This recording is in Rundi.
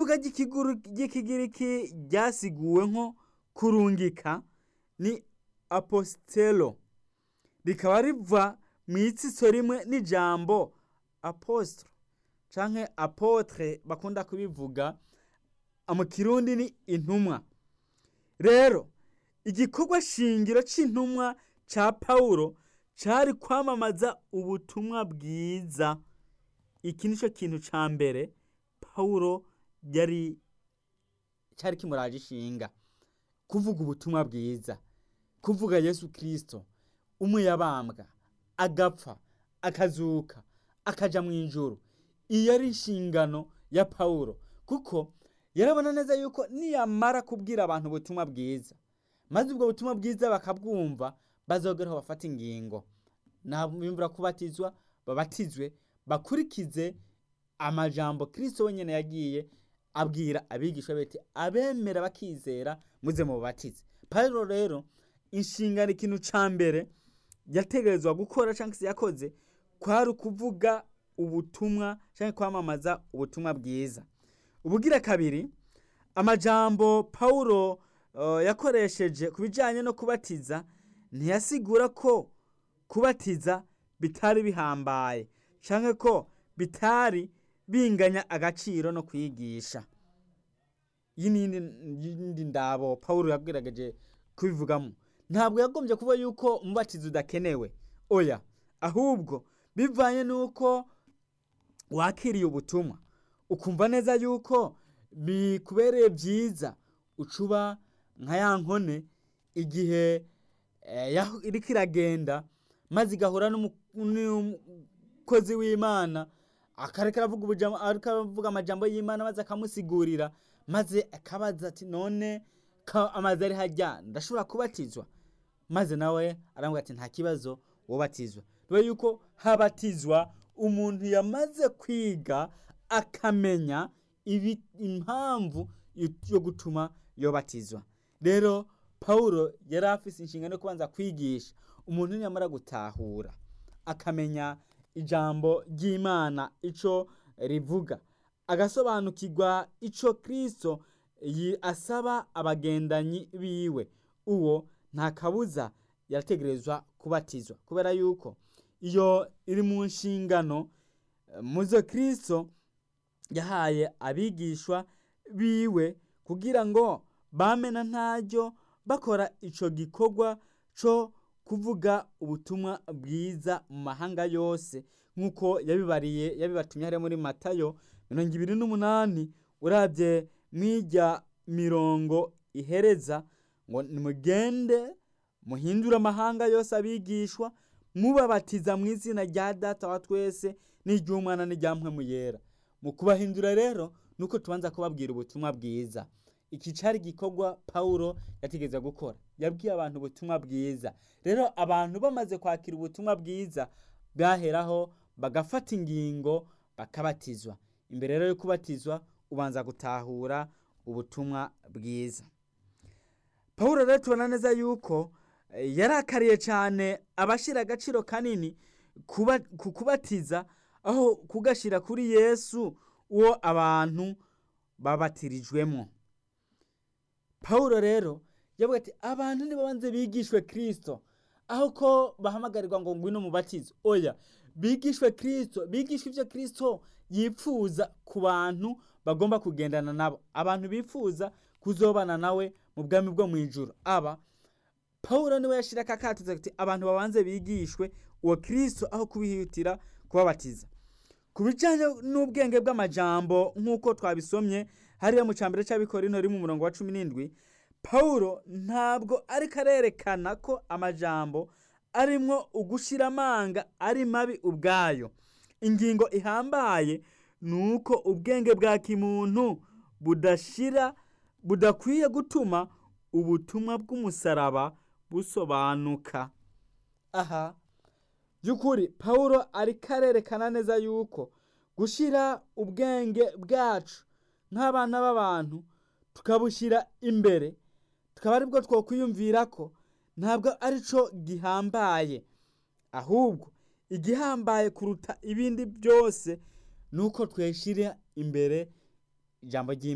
ivuga ry'ikigiriki ryasiguwe nko kurungika ni apostelo rikaba riva mu itsitso rimwe n'ijambo apostro canke apotre bakunda kubivuga mu kirundi ni intumwa rero igikorwa shingiro c'intumwa ca pawulo cari kwamamaza ubutumwa bwiza iki nico kintu ca mbere pawulo yari cari kimuraje ishinga kuvuga ubutumwa bwiza kuvuga yesu kirisito umwe yabambwa agapfa akazuka akaja mu ijuru iyo ari inshingano ya pawulo kuko yarabona neza yuko niyamara kubwira abantu ubutumwa bwiza maze ubwo butumwa bwiza bakabwumva bazogeraho bafata ingingo nabimvura kubatizwa babatizwe bakurikize amajambo kirisito wenyine yagiye abwira abigishwa beti abemera bakizera muze mu bubatize pawulo rero inshingano ikintu ca mbere yategerezwa gukora cyangwa se yakoze kwari ukuvuga ubutumwa cyangwa kwamamaza ubutumwa bwiza ubugira kabiri amajambo pawulo uh, yakoresheje ku bijyanye no kubatiza ntiyasigura ko kubatiza bitari bihambaye cyangwa ko bitari binganya agaciro no kwigisha iyi ni iyindi ndabo pawulo yabwiragaje kubivugamo ntabwo yagombye kuba yuko umubatizo udakenewe oya ahubwo bivanye n'uko wakiriye ubutumwa ukumva neza yuko bikubereye byiza ucuba nka ya nkone igihe iriko iragenda maze igahura n'umukozi w'imana akareka aravuga amajambo y'imana maze akamusigurira maze akabaza ati none amazi ari hajya ndashobora kubatizwa maze nawe arambwira ati nta kibazo wobatizwa dore yuko habatizwa umuntu yamaze kwiga akamenya impamvu yo gutuma yobatizwa rero pawulo yari afite inshingano yo kubanza kwigisha umuntu niyamara gutahura akamenya ijambo ry'imana icyo rivuga agasobanukirwa icyo kirisito asaba abagendanyi biwe uwo nta kabuza yategerezwa kubatizwa kubera yuko iyo iri mu nshingano muzo kirisito yahaye abigishwa biwe kugira ngo bamena ntaryo bakora icyo gikorwa cyo kuvuga ubutumwa bwiza mu mahanga yose nk'uko yabibariye yabibatumye hariya muri matayo mirongo ibiri n'umunani urabye mw'ijya mirongo ihereza ngo nimugende muhindure amahanga yose abigishwa mubabatiza mu izina rya data wa twese n'iry'umwana n'irya yera mu kubahindura rero nuko tubanza kubabwira ubutumwa bwiza iki cyari igikorwa pawulo yategeza gukora yabwiye abantu ubutumwa bwiza rero abantu bamaze kwakira ubutumwa bwiza baheraho bagafata ingingo bakabatizwa imbere rero yo kubatizwa ubanza gutahura ubutumwa bwiza pawulo rero tubona neza yuko yarakariye cyane abashyira agaciro kanini ku kubatiza aho kugashyira kuri yesu uwo abantu babatirijwemo pawulo rero yavuga ati abantu nibabanze bigishwe kirisito aho ko bahamagarirwa ngo ngwino mubatizo oya bigishwe kirisito bigishwe ibyo kirisito yipfuza ku bantu bagomba kugendana nabo abantu bifuza kuzobana nawe mu bwami bwo mu ijoro aba pawulo niwe yashyira akakatuza ati abantu babanze bigishwe uwo kirisito aho kubihutira kubabatiza ku bijyanye n'ubwenge bw'amajambo nk'uko twabisomye hariya mu cyambere cy'abikorino iri mu murongo wa cumi n'indwi pawulo ntabwo ariko arerekana ko amajambo arimwo ugushyira amanga ari mabi ubwayo ingingo ihambaye ni uko ubwenge bwa kimuntu budashira budakwiye gutuma ubutumwa bw'umusaraba busobanuka aha by'ukuri pawulo ariko arerekana neza yuko gushyira ubwenge bwacu nk'abana b'abantu tukabushyira imbere tukaba aribwo twakwiyumvira ko ntabwo ari cyo gihambaye ahubwo igihambaye kuruta ibindi byose ni uko tweshyira imbere ijambo ry'imana